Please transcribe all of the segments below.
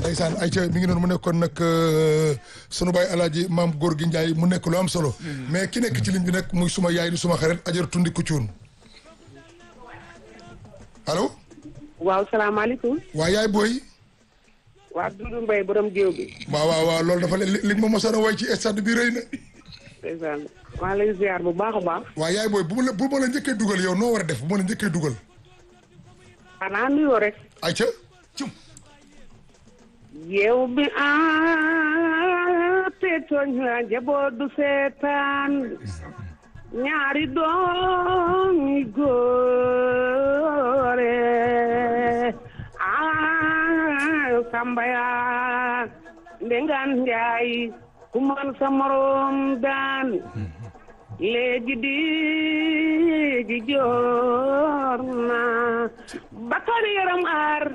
ndeysaan ayca mi ngi noonu mu nekkoon nag sunu baay alaaji maam góor gi Njaay mu nekk lu am solo mais ki nekk ci ligne bi nag muy suma yaay di suma xarit ajar tundi ku cuun allo waaw salaamaaleykum. waa yaay booy waa Doudou Mbaye borom géew bi. waaw waaw waaw loolu dafa li li ma mosoon a way ci stade bi rëy na ndeysaan maa lay ziar bu baax a baax. waa yaay booy bu ma la bu ma la njëkkee dugal yow noo war a def bu ma la njëkkee dugal xanaa nuyoo rek. ayca cum géew bi ah te tooñ la njaboot du seetaan ñaari doom yi góore ah samba yaa ndengaan njaay ku man sa morom daan léegi di ji joor na bakari yaram aar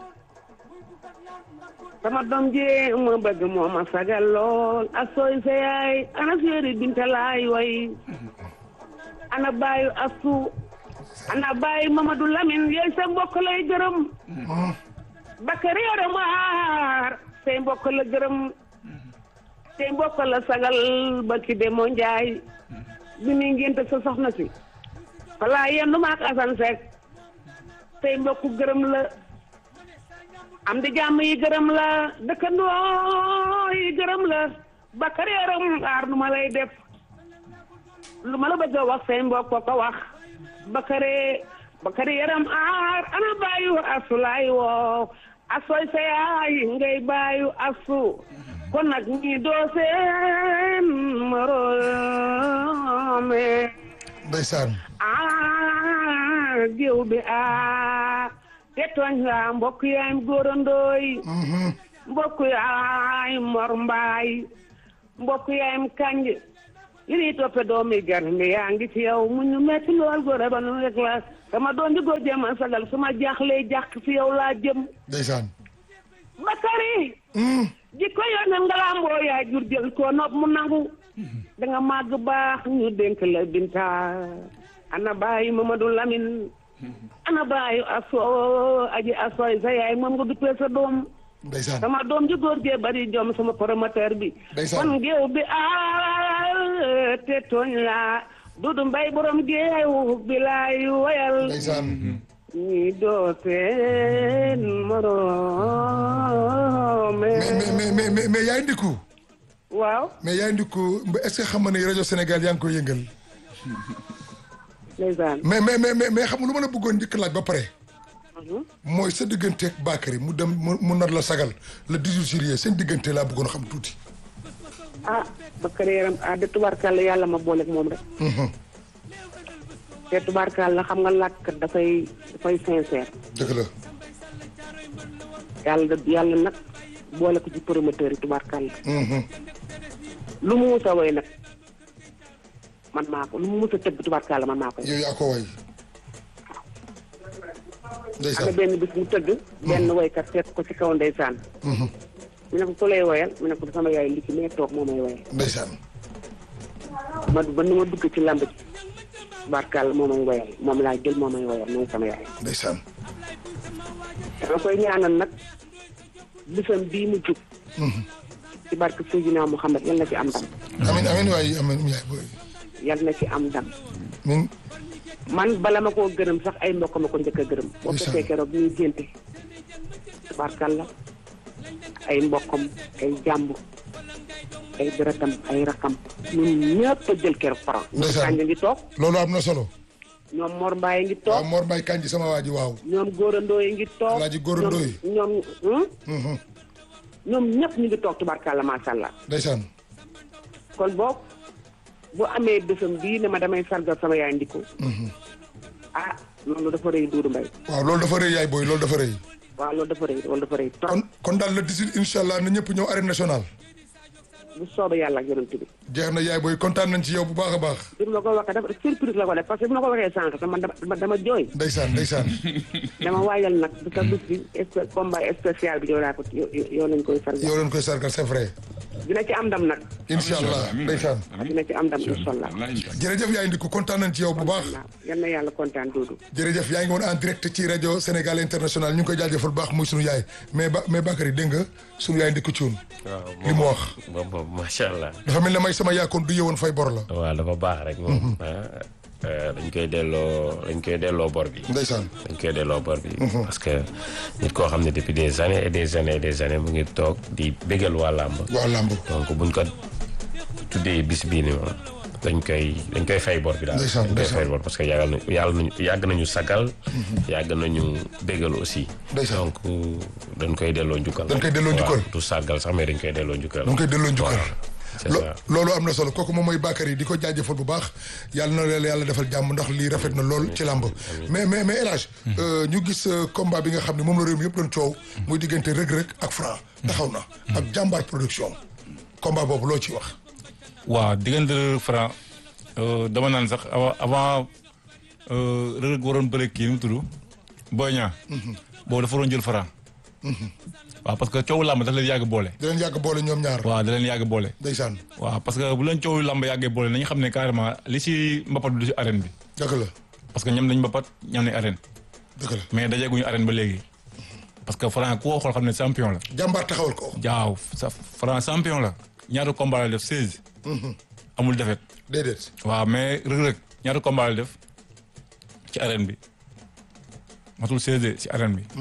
sama doom jee ma bëgg moo ma sagal lool a sooy sa yaay ana séeri binta laay way ana baayu asu ana baayu Mamadou Lamine yooy sa mbokk lay gërëm bakari yaram aar say mbokk la gërëm say mbokk la sagal ba ki demoo njaay bi muy ngénte sa soxna si falaa yendu maak asan Seck say mbokk gërëm la am di jàmm yi gërëm la dëkkandoo yi gërëm la bakar yaram aar nu ma lay def lu ma la bëgg a wax say mbokk ko wax bakare bakare yaram aar ana bàyyu asu laay woo asoy sa yaay ngay bàyyu asu kon nag ñi doo seen moroome ndeysaan ah géew bi ah te tooñ la mbokk yaay góorandooy mbokk yaay mor mbaay mbokk yaayam kanj li ñuy toppe doomi gar mi yaa ngi ci yow mu ñu metti lool góor ba nu rek la sama doom ji góor jëm a sagal su ma jaaxlee jàq ci yow laa jëm ndeysaan bakari jikko yoonam nga lamboo yaa jur jël ko nopp mu nangu da nga màgg baax ñu dénk la binta ana bàyyi Mamadou Lamine ana bàyyi aso aji asoy sa yaay moom nga duppee sa doom ndeysaan sama doom ji góor gee bari jom sama promoteur bi Ndeysaan. kon géew bi a te tooñ la Dudu Mbay borom géew bi laay wayal ndeysaan ñi doo seen moroome mais mais mais mais mais yaay ndiku waaw mais yaay ndiku est-ce que xam nga ne rajo Sénégal yaa ngi koy yëngal ndeysaan mais mais mais mais mais xam nga lu ma la bëggoon njëkk laaj ba pare mooy sa digganteeg Bakary mu dem mu mu nar la sagal le 18 juillet seen diggante laa bëggoon xam tuuti. ah Bakary yaram ah de tubaarkàlla yàlla ma booleeg moom rek te tubaarkàlla xam nga làkkat dafay dafay sincère dëgg la yàlla da yàlla nag boole ko ci promoteur yi tubaarkàlla lu mu mus a woy nag man maa ko lu mu mus a tëgg tubaarkàlla man maa ko yow yaa ko way am na ndeysaan benn bis mu tëgg benn woykat fekk ko ci kaw ndeysaan mu ne ko ku lay woyal mu ne ko sama yaay li ci nee toog moo may woyal ndeysaan ma ba nu ma dugg ci lamb ji tubaarkàlla moo may woyal moom laa jël moo may woyal mooy sama yaay ndeysaan dama koy ñaanal nag bisam bii mu jub ci barke Seydina Mouhamed yal na ci am ndam amin amin waay amin yaay booy yal na ci am ndam min man bala ma koo gërëm sax ay mbokk ma ko njëkk a gërëm boo Ndeysaan. fekkee keroog ñuy génte tubaarkàlla ay mbokkam ay jàmbur ay deretam ay rakam ñun ñëpp a jël keroog faram ñoom Ndeysaan. Kanja ngi toog loolu am na solo ñoom Mor Mbaye ngi waaw toog Mor Mbaye Kanji sama waa ji waaw ñoom góorandoo yi ngi toog Alaaji góorandoo yi. ñoom ñoom Mhm. ñoom ñëpp ñu ngi toog tubaarkàlla macha allah ndeysaan kon boog bu amee bésam bii ne ma damay sargal sama yaay ndiko ah loolu dafa rëy Doudou Mbaye waaw loolu dafa rëy yaay booy loolu dafa rëy waaw loolu dafa rëy loolu dafa rëy trop kon kon daal le 18 incha allah na ñëpp ñëw arène nationale bu soobee yàlla ak yonent bi jeex na yaay booy kontaan nañ ci yow bu baax a baax bi ma ko waxee dafa surprise la ko def parce que bi ma ko waxee sànq dama dama dama jooy ndeysaan ndeysaan dama waajal nag bi sa bis bi spé combat spécial bi yow laa ko yow yow lañ koy sargal yow leen koy sargal c'est vrai dina ci am ndam nag incha allah ndeysaan dina ci am ndam incha allah jërëjëf yaay ndiku kontaan nañ ci yow bu baax waaw yal na yàlla kontaan Doudou jërëjëf yaa ngi woon en direct ci rajo Sénégal international ñu ngi koy jaajëfal bu baax muy sunu yaay mais ba mais Bakary dégg nga sunu yaay ndiku cuun waaw li mu wax moom moom macha allah. dafa mel ne may sama yaakoon du yewoon fay bor la waaw dafa baax rek moom. ah, euh, dañ koy delloo dañ koy delloo bor bi. ndeysaan dañ koy delloo bor bi. parce que nit koo xam ne depuis des années et des années et des années mu ngi toog di bégal waa làmb. waa làmb donc buñ ko tuddee bis bii nii moom dañ koy dañ koy fay bor bi daal. Ndeysaan, dañ koy ndeysaan. fay bor parce que yàggal nañu yàlla nañu yàgg nañu sagal. yàgg nañu bégal aussi. Ndeysaan. donc dañ koy delloo njukkal. Dañ koy delloo njukkal. waaw du sargal sax mais dañ koy delloo njukkal. dañ koy delloo njukkal Voilà, c'est Lo- ça. loolu am na solo kooku moom mooy Bakary di ko jaajëfal bu baax yàlla na leen yàlla defal jàmm ndax lii rafet na lool ci làmb mais mais mais El Hadj euh, ñu gis euh, combat bi nga xam ne moom la réew mi yëpp doon coow muy diggante Reug Reug ak Franc taxaw na ak jàmbaar production combat boobu loo ci wax waaw diggante Franc euh, dama naan sax avant avant euh, Reug Reug waroon bëre kii nu mu tudd Boy Niang boobu dafa waroon jël Franc waaw parce que coowu làmb daf leen yàgg boole di leen yàgg boole ñoom ñaar waaw da leen yàgg boole ndeysaan waaw parce que bu leen coowu làmb yàggee boole nañu xam ne carrément li si mbapat bi du si arène bi dëgg la parce que ñoom dañ mbapat ñoom nañ arène dëgg la mais dajeeguñu arène ba léegi parce que Franc ku ko xool xam ne champion la jàmbaar taxawal ko jaaw sa Franc champion la ñaata combat la def 16 amul defet déedéet waaw mais Reug Reug ñaata combat la def ci arène bi matul 16 ci arène bi.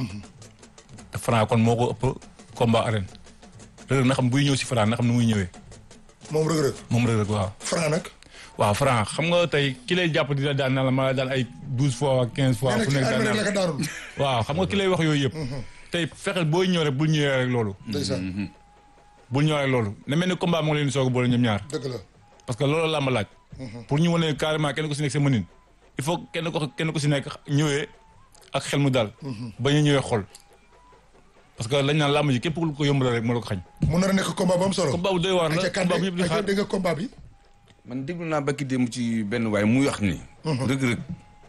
te Franc kon moo ko ëpp combat arène. Reug Reug na xam buy ñëw si Franc na xam nu muy ñëwee moom Reug Reug moom Reug Reug waaw. Franc nag waaw Franc xam nga tey ki lay jàpp di la daan na la ma la daan ay 12 fois ak 15 fois. nee na fu ci nekk daan armée naa la ko la daanul waaw xam nga ki lay wax yooyu yëpp. tey fexeel booy ñëw rek bul ñëwee rek loolu. ndeysaan bul ñëwee rek loolu na mel ni combat moo leen di soog a boole ñoom ñaar. dëgg la parce que loolu làmb laaj. pour ñu wane carrément kenn ku si nekk sa mënin. il faut kenn ko kenn ku si nekk ñëwee ak xel mu daal. ba ñu ñëwee xol. parce que lañ naan làmb ji képp ku ko yombalal rek moo la ko xañ. mu nar a nekk combat bu am solo combat bu doy waar la ayca combat bu Kande ñëpp di ayca xaar. dégg nga combat bi man déglu naa bakki démb ci benn waay muy wax ni. Reug Reug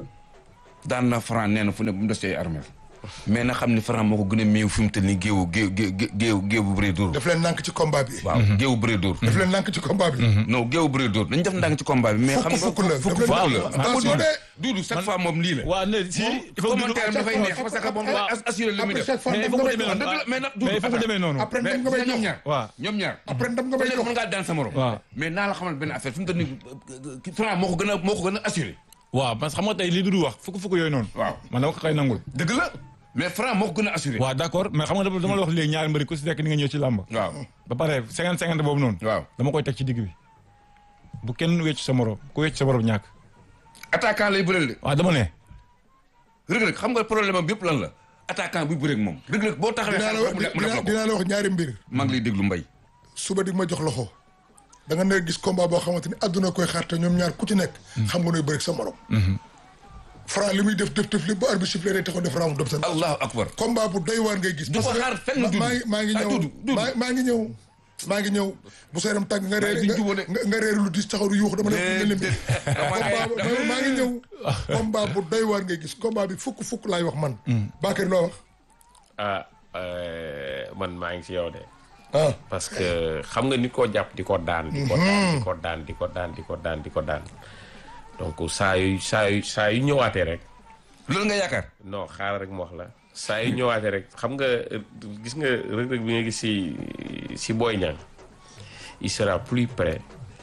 daan na Franc nee na fu ne bu mu des ci ay armeel mais na xam ni Franc moo ko gën a méew fi mu toll nii géewu géew géew géew bu bëree dóor. def leen nànk ci combat bi waaw géewu bëree dóor. def leen nànk ci combat bi non géew bëree dóor dañu def ndànk ci combat bi mais xam fukk nga fukk la fukk daf fukk leen- la. attention de Duudu chaque fois moom lii la. waaw ne si il faut que commentaire am dafay neex parce que bon Waaw. assuré li muy après def. chaque fois mais il ndam faut nga que may demee jox noonu. dëgg la mais nag mais il faut que demee noonu. après ndam nga mais may ñoom jox ñaar. waaw ñoom ñaar. après ndam nga ku may nekk jox mën ngaa daan sa morom. waaw. mais naa la xamal benn affaire fi mu toll nii Franc moo ko gën a moo ko gën a assuré. waaw parce que xam nga tey li du wax fukk fukk yooyu noonu. waaw. man dama ko xëy nangul. dëgg la mais Franc moo ko gën a assuré. waaw d' accord mais xam nga dama dama la wax léegi ñaari mbëri ku si nekk ni nga ñëw ci làmb. waaw ba pare cinquante cinquante boobu noonu. waaw. dama koy teg ci digg bi. bu kenn wecc sa morom ku wecc sa morom ñàkk. attaquant lay bëreel de. waaw dama ne. Reug Reug xam nga problème am yëpp lan la attaquant buy bëreeg moom Reug Reug boo taxawee dinaa xel la mu def mu def dinaa la ko dinaa la wax ñaari mbir maa ngi lay déglu mbay suba di ma jox loxo da nga ne gis combat boo xamante ni àdduna koy xaar te ñoom ñaar ku ci nekk. xam nga nooy bëri sa morom. Franc li muy def def def li ba arbitre sifflé day taxaw def round def seen. allahu akbar combat bu doy waar ngay gis. Du ko parce que xaar fenn ma- Doudou. maa ngi maa ngi Ah, ñëw Doudou, Doudou. maa maa ngi ñëw. maa ngi ñëw bu sa yaram tàng nga reer duñ jubóo de. nga nga reer lu dis taxaw du yuux dama def nga lim. Déedéet. combat bu maa- maa ngi ñëw. combat bu doy waar ngay gis combat bi fukk fukk laay wax man. Bakary loo wax. ah euh, man maa ngi ci yow de. ah parce que xam nga nit koo jàpp di ko daan. di ko daan di ko daan di ko daan di ko daan di ko daan. donc saa yu saa yu saa yu ñëwaatee rek. loolu nga yaakaar non xaaral rek mu wax la saa yu ñëwaatee rek xam nga euh, gis nga Reug Reug bi nga gis si si Boy Niang il sera plus prêt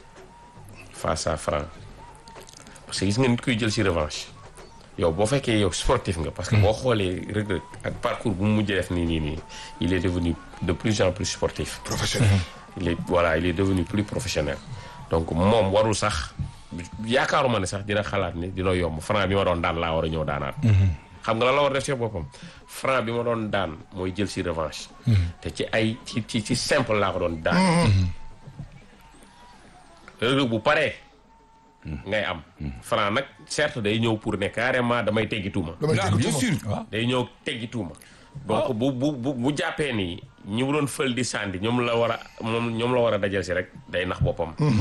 face à Franc parce que gis nga nit kuy jël si revanche yow boo fekkee yow sportif nga parce que boo xoolee Reug Reug ak parcours bu mu mujjee def nii nii nii il est devenu de plus en plus sportif professionnel. il est voilà il est devenu plus professionnel donc moom warul sax yaakaaruma ne sax dina xalaat ni dina yomb franc bi ma doon daan laa war a ñëw daanaat xam nga la la war a def ci boppam franc bi ma doon daan mooy jël si revanche te ci ay ci ci ci simple laa ko doon daan Reug Reug bu paree ngay am franc nag certes day ñëw pour ne carrément damay teggi tuuma damay ah dégg bien tuuma. sûr day ñëw teggi tuuma donc bu bu bu bu jàppee ni ñi mu doon fël di sànni ñoom la war a moom ñoom la war a dajal si rek day nax boppam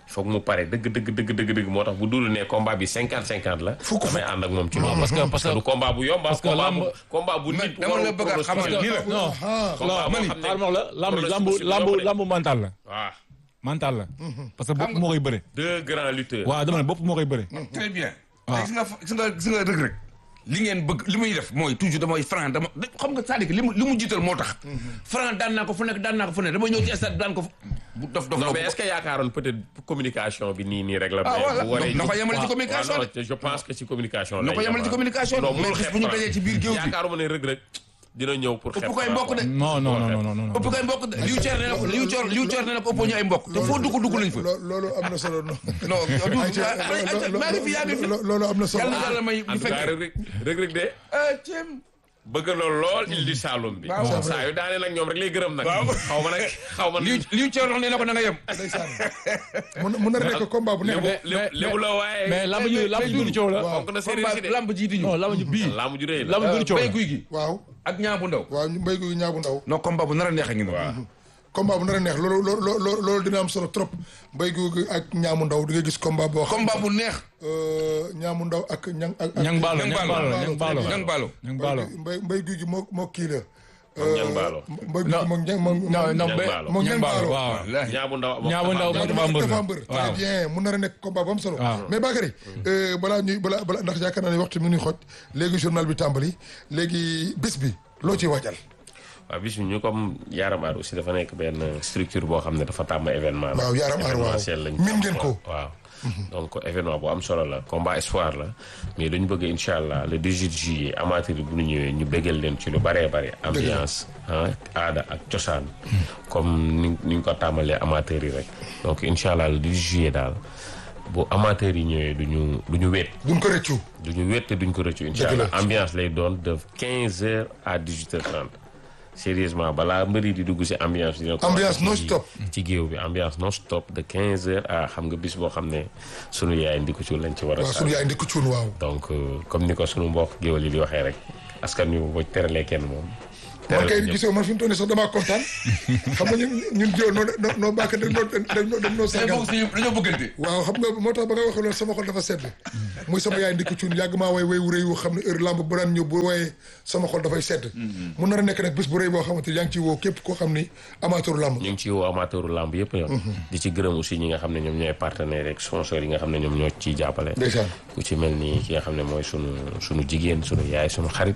foog mu pare dëgg dëgg dëgg dëgg dëgg moo tax bu dul ne combat bi cinquante cinquante la Fukk damay ànd ak moom ci loolu parce que- parce que- du combat bu yomb parce que combat bu lamb- combat bu Mais nit dama la bëgg a xamal pronostiqué nii la. non ah combat boo mani xam ne xaaral ma wax la lamb lamb pronostic bu lamb yomb de. lamb mental la waaw mental la parce que bopp moo koy bëre deux grands lutteurs waaw dama ne bopp moo koy bëre très bien. gis nga gis nga gis nga rëg rëg li ngeen bëgg li muy def mooy toujours damay franc dama da- xam nga c'est-à-dire que li mu li mu jiital moo tax. franc daan naa ko fu nekk daan naa ko fu nekk dama ñëw ci stade daan ko fu. bu dof dof non la mais est-ce que yaakaaroon peut-être communication bi nii nii rek la. Ah, mais voilà. bu waree Na ko ci- yemale ci waaw, communication waaw, de. non, je pense que ci communication Na ko lay yemale ci yem, ah. communication de. non Mais mënul gis xeeb bu ñu Franc. dajee ci biir géew bi. yaakaaruma ne Reug Reug dina ñëw pour ëpp xeeb koy Franc, mbokk de. quoi. non non non non non ëpp koy mbokk de liw ceer nee na ko liw ceer liw ceer nee na ko ëppoo ñu ay mbokk te foo dugg dugg nañ fa. lo- loolu am na solo non non du Ayca, maa ngi fi yaa ngi fi. lo- lo- loolu am na solo yàlla na yàlla may en ñu tout cas fekk. Reug Reug Reug Reug de ah ceeb. bëgg na lool il di Saloum bi. Waaw. saa yu daane nag ñoom rek lay gërëm nag. xaw ma nag xaw ma liw liw ceer wax nee na ko na nga yem. ndeysaan mun mun na nekk combat bu neex lébu lébu lébu la waaye. mais lamb ji lamb ji du coow la waaw. fonk na séeréer si de. lamb ji di ñu. non lamb ji bii lamb ju rëy la. lamb ji du coow bay la guy gi waaw ak ñaa bu ndaw. waaw ñu mbéy gu ñaabu ndaw non combat bu nar a neex a ngi noonu. combat bu nar a neex loolu loolu loolu loolu dina am solo trop mbéy gu ak ñaamu ndaw di nga gis combat boo xam combat bu neex. euh, ñaamu ndaw ak ñang ak ak- ñang baalo Ñang ñang Baalo. baalo ñang baalo ñang baalo. ñang baalo mbay mbay guy gi moo moo kii la. Moom Ñang Baalo. mbay guy gi moom ñang moom. non non Ñang mais Baalo. moom ñang ñang baalo baalo. waaw wallaahi. ñaabu ndaw Ñaabu ndaw ñaamu dafa mbër. dafa mbër. très waaw. bien mun na nekk combat bu am solo. waaw. mais Bakary euh, balaa ñuy balaa balaa ndax yaakaar naa ne waxtu mi ngi xoj léegi journal bi tàmbali léegi bés bi loo ciy waajal. waaw bis bi ñu comme Yaram Aar aussi dafa nekk benn structure boo xam ne dafa tàmm événement la. Waaw, Yaram Aar, waaw. événementiel lañ Min tàmm, ngeen ko. waaw donc événement bu am solo la combat espoir la mais dañu bëgg incha allah le 18 juillet amateur yi bu ñu ñëwee ñu bëggal leen ci lu bëree bëri ambiance ah aada ak cosaan comme ni ni ñu ko tàmmalee amateur yi rek donc incha allah le 18 juillet daal bu amateur yi ñëwee du ñu du ñu wéet duñ ko rëccu. du ñu wéet te duñ ko rëccu incha Dëgg la. allah ambiance lay doon de 15 heures à 18 heures 30 sérieusement balaa mbëri di dugg si ambiance dina ko Ambiance ci- non stop. ci géew bi ambiance non stop de 15 heures à xam nga bis boo xam ne sunu yaay ndiku ci lañ ci war a waaw sunu yaay ndikku cuun waaw. donc euh, comme ni ko sunu mbokk géwél yi di waxee rek askan wi boo teralee kenn moom man teral kay ñëpp. gisoo man fi mu toll nii sax damaa kontaan xam nga ñun ñun jiw noo noo noo bàkk dañ noo dañ noo dañ noo tey sargal. foog si dañoo bëggante. waaw xam nga moo tax ba nga waxee loolu sama xol dafa sedd muy sama yaay ndikku cuun yàgg maa way way wu rëy wu xam ne heure lamb bu daan ñëw bu wooyee sama xol dafay sedd mu nar a nekk nag bés bu rëy boo xamante yaa ngi ciy woo képp koo xam ni amateur lamb ñu ngi ci woo amateuru lamb yëpp yo di ci gërëm aussi ñi nga xam ne ñoom ñooy partenaires rek sponsors yi nga xam ne ñoom ñoo ciy jàppale ndeysaan ku ci mel ni ki nga xam ne mooy sunu sunu jigéen sunu yaay sunu xarit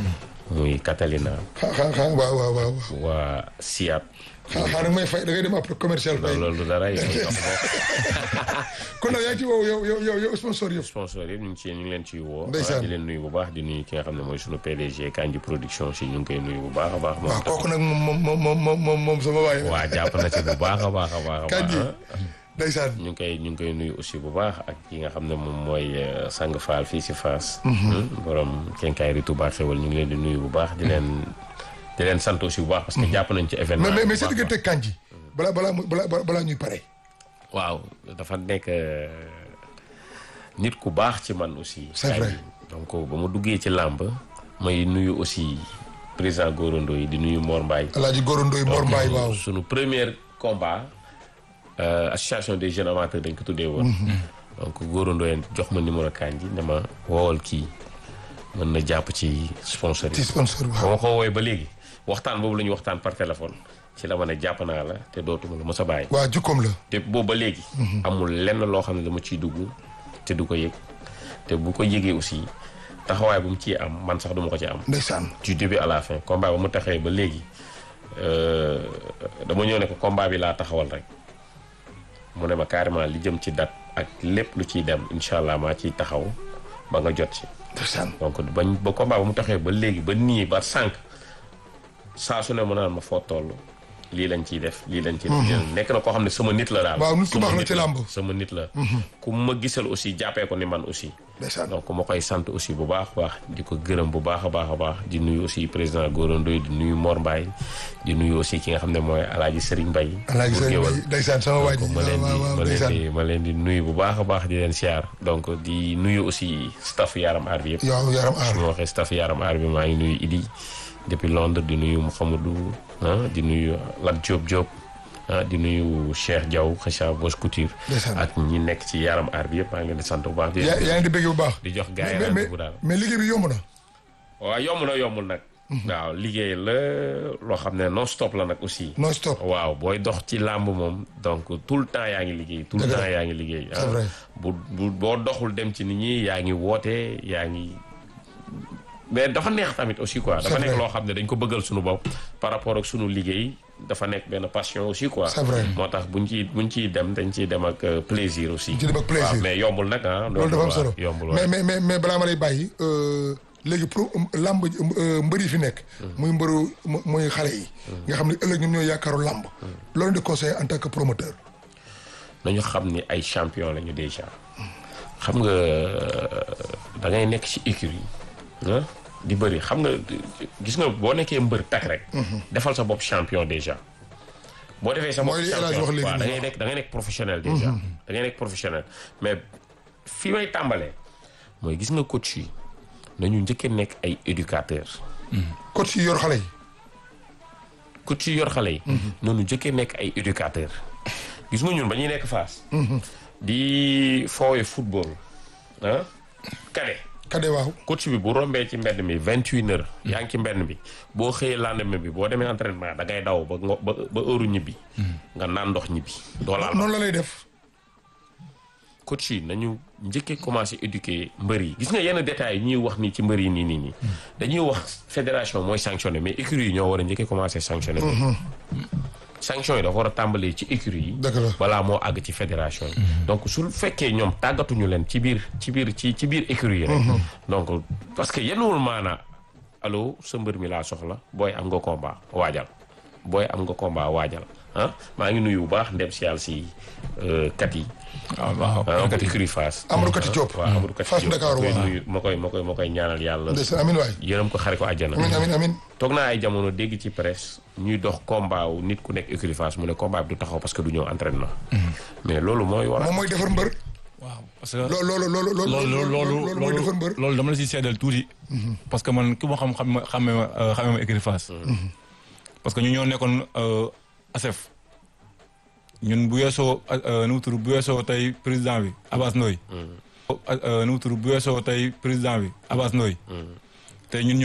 muy Catalina xaa xaa xaa waaw waaw waaw waaw waa Siat xaa xaa nag may fay da ngay dem après commercial fay loolu du dara yow jox ko kon nag yaa ngi ci woo yow yow yow yow sponsor yëpp sponsor yëpp ñu ngi ci ñu ngi leen ciy woo Ndeysaan. di leen nuyu bu baax di nuyu ki nga xam ne mooy sunu PDG Kanji production si ñu ngi koy nuyu bu baax a baax moom waaw kooku nag moom moom moom moom moom moom sama waay la waa jàpp na ci bu baax a baax a baax a Kanji baax ndeysaan ñu ngi koy ñu ngi koy nuyu aussi bu baax ak ki nga xam ne moom mooy euh, Sang Fall fii si Fass borom kenkaay ri Touba xewal ñu ngi leen di nuyu bu baax di leen di leen sant aussi bu baax parce que jàpp nañ ci événement mais mais bi mais bu sa baax a baax. diggante kanji balaa balaa muy balaa balaa ñuy pare waaw dafa nekk euh, nit ku baax ci man aussi. C'est vrai. Kanji. donc ba ma duggee ci làmb may nuyu aussi président Gorondo yi di nuyu Mor Mbaye. alaaji góorandooy Mor Mbaay waaw sunu premier combat euh, association des jeunes amateurs dañ ko tuddee woon. donc Gorondo yi jox ma numéro Kanji ne ma woowal kii mën na jàpp ci sponsor ci yi. sponsor ba waaw ma ko woowee ba léegi waxtaan boobu la ñuy waxtaan par téléphone ci la ma ne jàpp naa la te dootuma la mës a bàyyi. waa jukkoom la te boobu ba léegi. amul lenn loo xam ne dama ciy dugg te du ko yëg te bu ko yëgee aussi taxawaay bu mu ciy am man sax duma ko ci am. ndeysaan du début à la fin combat ba mu taxawee ba léegi euh, dama ñëw ne ko combat bi laa taxawal rek mu ne ma carrément li jëm ci date ak lépp lu ciy dem incha allah maa ciy taxaw ba nga jot ci. ndeysaan donc bañ ba combat ba mu taxawee ba léegi ba nii ba sànq saa su ne mu naan ma foo toll lii lañ ciy def lii lañ ciy def. nekk na koo xam ne sama nit la daal. Waaw, nit ku Sama baax la nit ci làmb. sama nit la. ku ma gisal aussi jàppee ko ni man aussi. ndeysaan donc ma koy sant aussi bu baax a baax di ko gërëm bu baax a baax a baax di nuyu aussi président Gorondoy di nuyu Mor Mbaye di nuyu aussi ki nga xam ne mooy Alaaji Serigne Mbaye alaaji bu sëriñ Géwal. Bay ndeysaan sama waa ji donc ma waaw leen di waaw waaw ma leen ndeysaan di ma leen di nuyu bu baax a baax di leen siyaar donc di nuyu aussi staff yaram aar bi yëpp yow yaram aar su ma waxee staff yaram aar bi maa ngi nuyu Idi depuis Londres di nuyu Mouhamadou ah di nuyu Lat Diop Diop ah di nuyu Cheikh Diaw Kheucha Boss Couture Ndeysaan. ak ñi nekk ci yaram aar bi yëpp maa ngi leen di sant bu baax di yaa yaa ngi di bëgg bu baax. di jox gars yi mais mais rendez-vous daal mais liggéey bi yomb na. waaw yomb na yombul nag waaw liggéey la loo xam ne non stop la nag aussi non stop. waaw booy dox ci làmb moom donc tout le temps yaa ngi liggéey tout le Dëgg la. temps yaa ngi liggéey C'est vrai. bu bu boo doxul dem ci nit ñi yaa ngi woote yaa ngi mais dafa neex tamit aussi quoi dafa C'est nekk vrai. loo xam ne dañ ko bëggal suñu bopp par rapport ak suñu liggéey dafa nekk benn passion aussi quoi C'est vrai. moo tax buñ ciy buñ ciy dem dañ ciy dem ak euh, plaisir aussi ci dem ak plaisir. waaw mais yombul nag ah loolu dafa am solo yombul mais waaw mais mais mais balaa ma lay bàyyi euh, léegi pro làmb euh, mbër yi fi nekk. muy mbëru mu- muy xale yi. nga xam ne ëllëg ñoom ñooy yaakaaru làmb. loolu di conseil en tant que promoteur. nañu xam ni ay champion lañu déjà xam nga da ngay nekk ci écurie ah di bëri xam nga gis nga boo nekkee mbër tak rek. defal sa bopp champion déjà. boo defee sa bopp Mooy li El Hadj champion wax léegi waaw da nii. ngay nekk da ngay nekk professionnel déjà. da ngay nekk professionnel mais fi may tàmbalee mooy gis nga coach yi nañu njëkkee nekk ay éducateurs. coach yi yor xale yi. coach yi yor xale yi. noonu njëkkee nekk ay éducateurs. gis nga ñun ba ñuy nekk Fass. di foowe football ah kade kade waaw. coach bi bu rombee ci mbedd mi vingt une heures yaa ngi ci mbedd bi boo xëyee lendemain bi boo demee entraînement da ngay daw ba ngo ba ba heure ñibbi. nga naan ndox ñibbi. doo laal noonu la lay def. coach yi nañu njëkkee commencé éduquer mbër yi gis nga yenn détails yi ñuy wax nii ci mbër yi nii nii nii. dañuy wax fédération mooy sanctionné mais écurie yi ñoo war a njëkkee commencé sanctionné. sanction yi dafa war a tàmbalee ci écurie yi. Dëgg la. balaa moo àgg ci fédération yi. donc su fekkee ñoom tàggatuñu leen ci biir ci biir ci ci biir écurie yi rek. donc parce que yenuwul maanaa allo sa mbër mi laa soxla booy am nga combat waajal booy am nga combat waajal ah maa ngi nuyu bu baax ndem si yàlla si euh, kat yi. waaw waaw ah bu écurie Fass. Amadou Kati Diop. waaw Amadou Kati Fass Diop Ndakaaru ma koy waaw. nuyu ma koy ma koy ma koy ñaanal yàlla. ndeysaan amin waay. yërëm ko xare ko àjjana. amin amin amin. toog naa ay jamono dégg ci presse ñuy dox combat wu nit ku nekk écurie Fass mu ne combat bi du taxaw parce que du ñëw entraînement. mais loolu mooy waral. moom mooy defar mbër. waaw parce que loo loolu loolu loolu loolu loolu loolu mooy defar mbër. loolu dama la si seedal tuuti. parce que man ki ma xam xam xamee ma xamee ma écurie Fass. parce que ñu ñoo nekkoon ASEF. ñun bu weesoo nu mu tudd bu weesoo tey président bi Abbas Ndoye. nu mu tudd bu weesoo tey président bi Abbas Ndoye. te ñun